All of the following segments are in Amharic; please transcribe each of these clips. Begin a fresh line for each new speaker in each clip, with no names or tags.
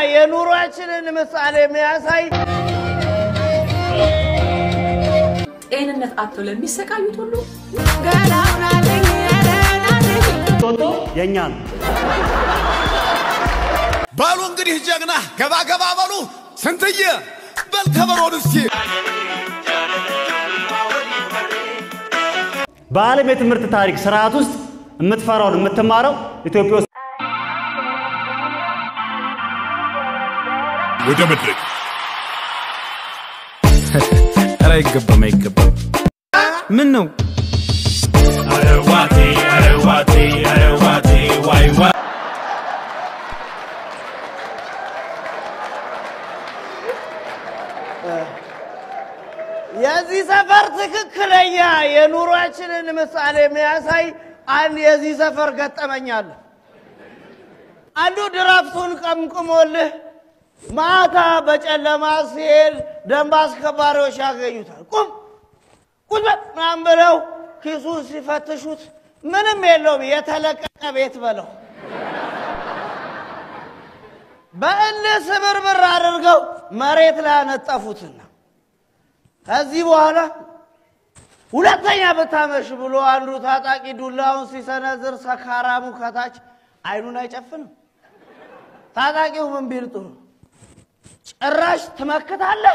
የኑሯችንን ምሳሌ የሚያሳይ
ጤንነት አጥተው ለሚሰቃዩት ሁሉ
ቶቶ የእኛ ነው።
በሉ እንግዲህ ጀግና ገባ ገባ በሉ ስንትዬ በል ከበሮን እስቲ
በዓለም የትምህርት ታሪክ ስርዓት ውስጥ የምትፈራውን የምትማረው ኢትዮጵያ ውስጥ
ወደ መድረክ
ኧረ አይገባም አይገባም። ምን ነው
አረዋቴ አረዋቴ አረዋቴ ዋይ ዋይ
የዚህ ሰፈር ትክክለኛ የኑሯችንን ምሳሌ የሚያሳይ አንድ የዚህ ሰፈር ገጠመኝ አለ። አንዱ ድራፍቱን ቀምቅሞልህ ማታ በጨለማ ሲሄድ ደንብ አስከባሪዎች ያገኙታል። ቁም ቁም በል ምናምን ብለው ኪሱን ሲፈትሹት ምንም የለውም፣ የተለቀቀ ቤት በለው። በእልህ ስብርብር አድርገው መሬት ላይ አነጠፉትና ከዚህ በኋላ ሁለተኛ ብታመሽ ብሎ አንዱ ታጣቂ ዱላውን ሲሰነዝር ሰካራሙ ከታች አይኑን አይጨፍንም። ታጣቂው ምን ቢል ጥሩ ጭራሽ ትመክታለህ?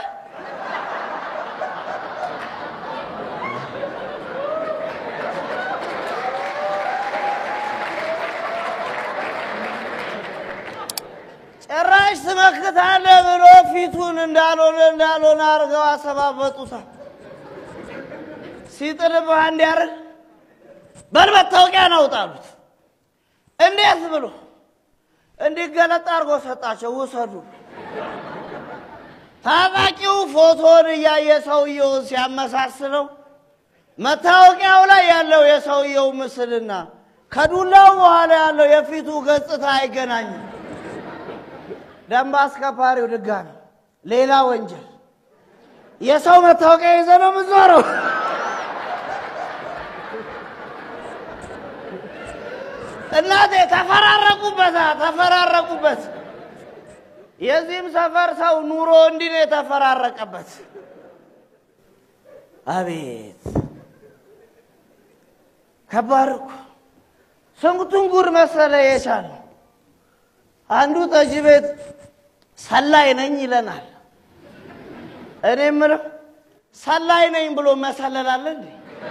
ጭራሽ ትመክታለህ ብሎ ፊቱን እንዳልሆነ እንዳልሆነ አድርገው አሰባበጡታል። ሲጥልብህ እንዲያርግ በል መታወቂያ ነው ጣሉት። እንዴት ብሎ እንዲገለጥ አድርጎ ሰጣቸው። ውሰዱ። ታጣቂው ፎቶን እያየ ሰውየውን ሲያመሳስለው መታወቂያው ላይ ያለው የሰውየው ምስልና ከዱላው በኋላ ያለው የፊቱ ገጽታ አይገናኝም። ደንብ አስከባሪው ድጋሚ ሌላ ወንጀል የሰው መታወቂያ ይዘ ነው የምትዞረው። እናቴ ተፈራረቁበት፣ ተፈራረቁበት። የዚህም ሰፈር ሰው ኑሮ እንዲህ ነው የተፈራረቀበት። አቤት ከባድ እኮ ስንቱን ጉድ መሰለ የቻለ አንዱ ጠጅ ቤት ሰላይ ነኝ ይለናል። እኔ የምለው ሰላይ ነኝ ብሎ መሰለላለ እንዴ?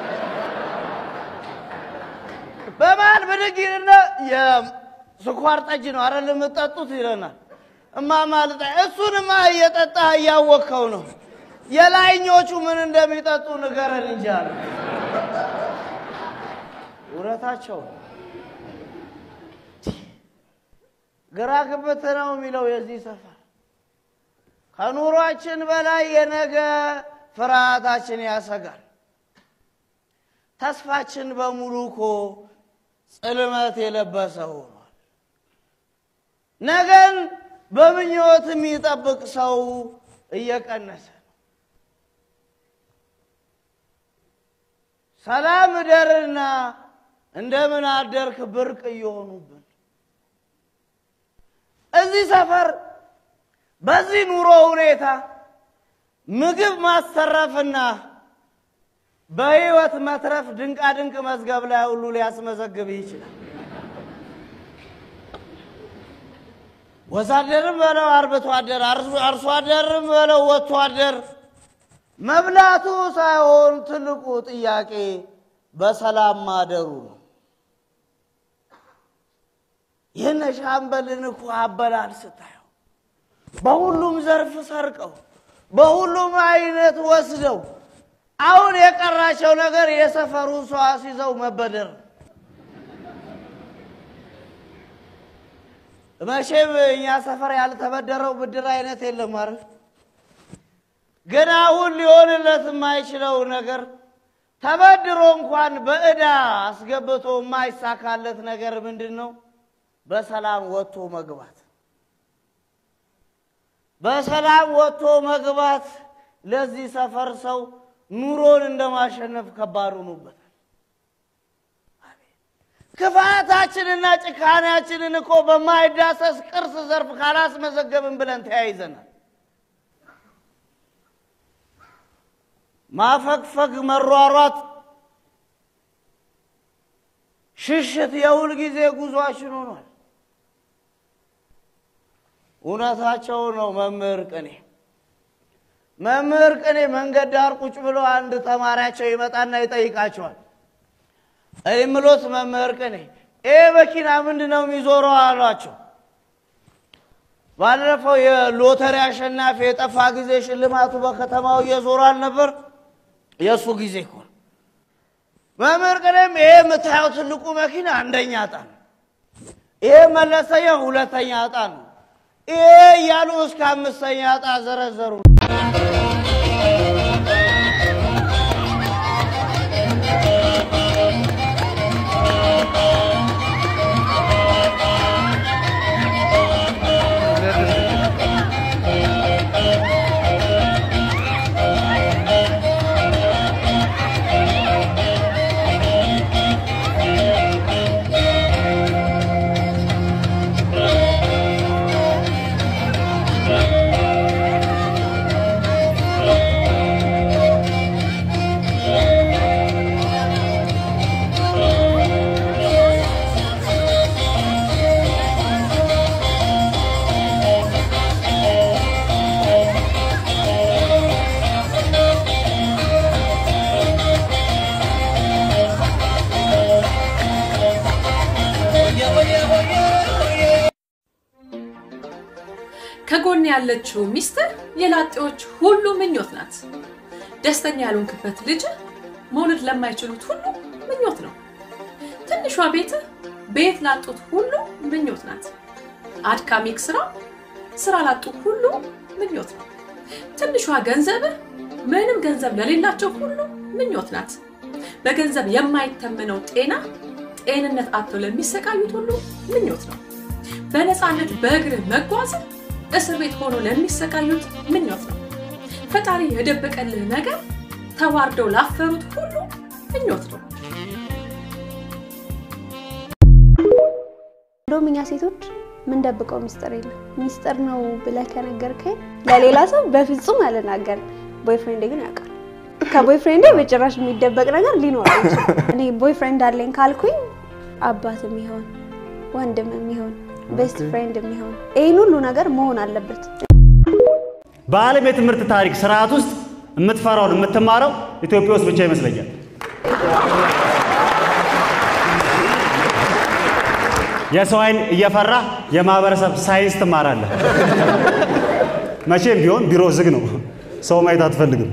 በመሀል ብድግ ይልና የስኳር ጠጅ ነው አረ የምጠጡት ይለናል። እማማ ልጣ እሱንማ እየጠጣ እያወቅከው ነው። የላይኞቹ ምን እንደሚጠጡ ንገረን እንጂ አለ። ውረታቸው ግራ ግብት ነው የሚለው የዚህ ሰፈር ከኑሯችን በላይ የነገ ፍርሃታችን ያሰጋል። ተስፋችን በሙሉ እኮ ጽልመት የለበሰ ሆኗል። ነገን በምኞት የሚጠብቅ ሰው እየቀነሰ ነው። ሰላም እደርና እንደምን አደርክ ብርቅ እየሆኑብን እዚህ ሰፈር በዚህ ኑሮ ሁኔታ ምግብ ማስተረፍና በህይወት መትረፍ ድንቃ ድንቅ መዝገብ ላይ ሁሉ ሊያስመዘግብ ይችላል። ወዛደርም በለው አርብቶ አደር፣ አርሶ አደርም በለው ወጥቶ አደር፣ መብላቱ ሳይሆን ትልቁ ጥያቄ በሰላም ማደሩ ነው። ይህን ሻምበልን እኮ አበላል ስታየው በሁሉም ዘርፍ ሰርቀው በሁሉም አይነት ወስደው አሁን የቀራቸው ነገር የሰፈሩን ሰው አስይዘው መበደር ነው። መቼም እኛ ሰፈር ያልተበደረው ብድር አይነት የለም አይደል? ግን አሁን ሊሆንለት የማይችለው ነገር ተበድሮ እንኳን በዕዳ አስገብቶ የማይሳካለት ነገር ምንድን ነው? በሰላም ወጥቶ መግባት። በሰላም ወጥቶ መግባት ለዚህ ሰፈር ሰው ኑሮን እንደማሸነፍ ከባድ ሆኖበታል። ክፋታችንና ጭካኔያችንን እኮ በማይዳሰስ ቅርስ ዘርፍ ካላስመዘገብን ብለን ተያይዘናል። ማፈግፈግ፣ መሯሯጥ፣ ሽሽት የሁል ጊዜ ጉዟችን ሆኗል። እውነታቸው ነው መምህር ቅኔ መምህር ቅኔ መንገድ ዳር ቁጭ ብሎ አንድ ተማሪያቸው ይመጣና ይጠይቃቸዋል። እኔ ምሎት መምህር ቅኔ ይህ መኪና ምንድን ነው የሚዞረው አሏቸው። ባለፈው የሎተሪ አሸናፊ የጠፋ ጊዜ ሽልማቱ በከተማው እየዞረ አልነበር? የእሱ ጊዜ እኮ ነው። መምህር ቅኔም ይሄ የምታየው ትልቁ መኪና አንደኛ ዕጣ ነው፣ ይሄ መለሰኛ ሁለተኛ ዕጣ ነው፣ ይሄ እያሉ እስከ አምስተኛ ዕጣ ዘረዘሩ።
ከጎን ያለችው ሚስትህ የላጤዎች ሁሉ ምኞት ናት። ደስተኛ ያልሆንክበት ልጅ መውለድ ለማይችሉት ሁሉ ምኞት ነው። ትንሿ ቤትህ ቤት ላጡት ሁሉ ምኞት ናት። አድካሚ ስራ ስራ ላጡ ሁሉ ምኞት ነው። ትንሿ ገንዘብህ ምንም ገንዘብ ለሌላቸው ሁሉ ምኞት ናት። በገንዘብ የማይተመነው ጤና ጤንነት አጥተው ለሚሰቃዩት ሁሉ ምኞት ነው። በነፃነት በእግርህ መጓዝ እስር ቤት ሆኖ ለሚሰቃዩት ምኞት ነው። ፈጣሪ የደበቀልህ ነገር ተዋርደው ላፈሩት ሁሉ ምኞት ነው።
እንደውም እኛ ሴቶች ምንደብቀው ሚስጥር የለም። ሚስጥር ነው ብለህ ከነገርከኝ ለሌላ ሰው በፍጹም አልናገርም። ቦይፍሬንድ ግን ያውቃል። ከቦይፍሬንዴ በጭራሽ የሚደበቅ ነገር ሊኖር አይችልም። እኔ ቦይፍሬንድ አለኝ ካልኩኝ አባትም ይሆን ወንድምም ይሆን ቤስት ፍሬንድ የሚሆን ይህን ሁሉ ነገር መሆን አለበት።
በዓለም የትምህርት ታሪክ ስርዓት ውስጥ የምትፈራውን የምትማረው ኢትዮጵያ ውስጥ ብቻ ይመስለኛል። የሰው ዓይን እየፈራ የማህበረሰብ ሳይንስ ትማራለህ። መቼም ቢሆን ቢሮ ዝግ ነው፣ ሰው ማየት አትፈልግም።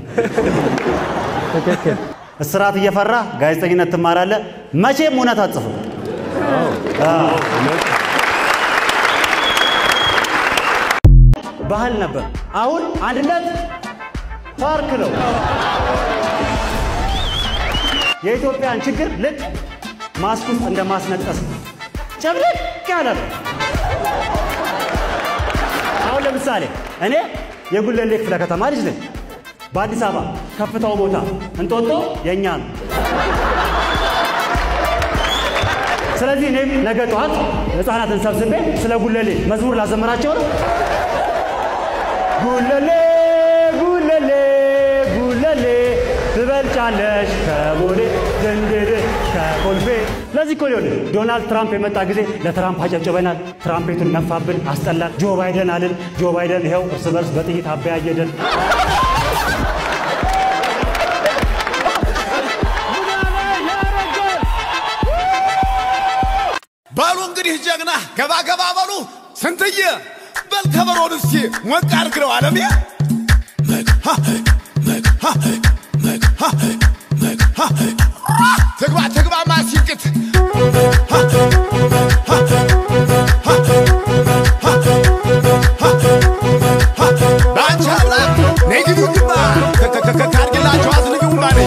እስራት እየፈራ ጋዜጠኝነት ትማራለህ። መቼም እውነት አትጽፍም። ባህል ነበር። አሁን አንድነት ፓርክ ነው። የኢትዮጵያን ችግር ልክ ማስክ ውስጥ እንደ ማስነጠስ ነው። ጨብለቅ ያለ ነው። አሁን ለምሳሌ እኔ የጉለሌ ክፍለ ከተማ ልጅ ነኝ። በአዲስ አበባ ከፍታው ቦታ እንጦጦ የእኛ ነው። ስለዚህ እኔም ነገ ጠዋት ህፃናትን ሰብስቤ ስለ ጉለሌ መዝሙር ላዘምራቸው ነው። ጉለሌ ጉለሌ ጉለሌ ትበልጫለሽ ከቦሌ ድንድድ ከኮልፌ። ለዚህ እኮ ሊሆን ዶናልድ ትራምፕ የመጣ ጊዜ ለትራምፕ አጨብጭበናል። ትራምፔቱን ነፋብን፣ አስጠላን። ጆ ባይደን አልን። ጆ ባይደን ይኸው እርስ በርስ በጥይት አበያየደን።
በሉ እንግዲህ ጀግና ገባ ገባ በሉ ስንትዬ በል ከበሮን እስቲ ሞቅ አድርግለው አለሜ ትግባ ትግባ ማሲንቅት በአንቺ አምላክ ነይ ግቢ ግባ ታርግላቸው አዝንቢውማ ነኝ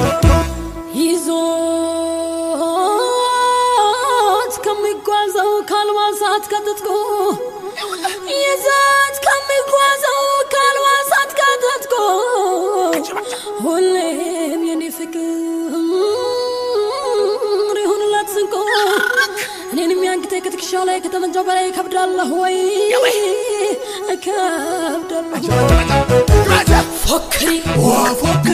ይዞት ከሚጓዘው ከአልባሳት ከትጥቁ ይዞት ከሚጓዘው ከአልባሳት ከትጥቁ ሁሌም የኔ ፍቅር ይሁንላት ስንቁ ከትከሻው ላይ ከተመንጃው በላይ ከብዳለሁ ወይ ከብዳለሁ ፎክሪ